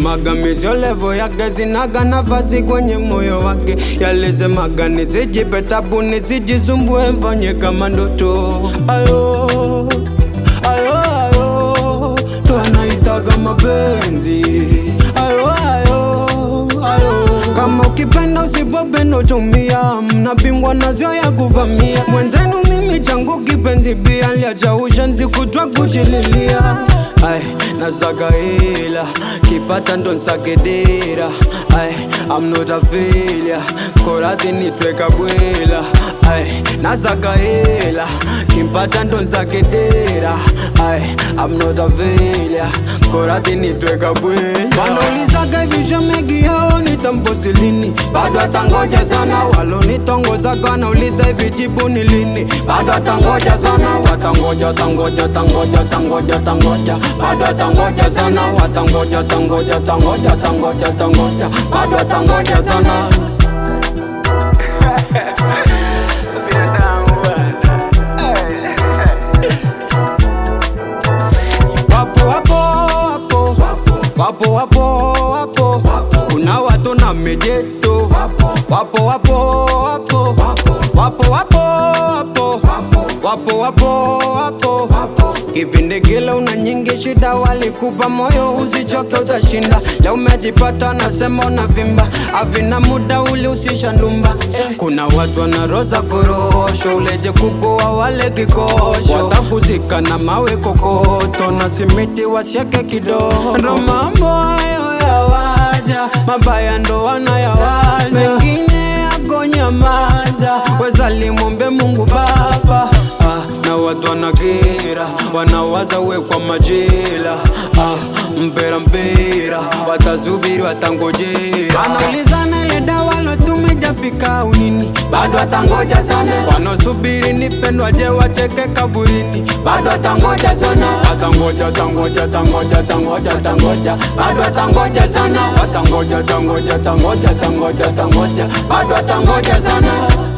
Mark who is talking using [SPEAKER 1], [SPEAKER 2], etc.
[SPEAKER 1] magamizio levo yake zinaga nafasi kwenye moyo wake yalisemaga nisijipe tabu nisijisumbue mfanye kama ndoto ayo ayo ayo ndo anaitaga mapenzi ayo ayo ayo kama ukipenda usipopenda utumia mnapingwa nazio ya kuvamia mwenzenu mimi changu kipenzi pia liacha ushenzi kutwa kushililia ay nasaga hela kipata ndo nsagedera ay I'm not a failure korati nitweka bwela ay nasaga hela kimpata ndo nsagedera ay I'm not a failure korati nitweka bwela wanaulizaga visho megi yao nitamposti lini bado atangoja sana walonitongozaga wanauliza hivi jibu ni lini bado atangoja sana watangoja tangoja tangoja tangoja tangoja bado atangoja sana watangoja tangoja tangoja tangoja tangoja bado atangoja sana wapo wapo wapo wapo wapo wapo kuna watu na mijeto wapo wapo wapo wapo wapo wapo wapo wapo wapo kipindi kile una nyingi shida walikupa moyo usichoke utashinda leo umejipata nasema unavimba avina muda ulihusisha ndumba kuna watu wanaroza korosho uleje kukoa wale kikosho watakuzika na mawe kokoto na simiti washeke kidogo ndo mambo hayo yawaja mabaya ndo wanayawaza mengine yakonyamaza wezalimwombe mungu baba ah, na watu wanakera wanawaza we kwa majela ah, mpera mpera watazubiri watangojera wanaulizana ile dawa lotumejafika unini bado watangoja sana wanaosubiri nifendwa je wacheke kaburini bado watangoja sana watangoja tangoja tangoja tangoja tangoja bado watangoja sana watangoja tangoja tangoja tangoja tangoja bado watangoja sana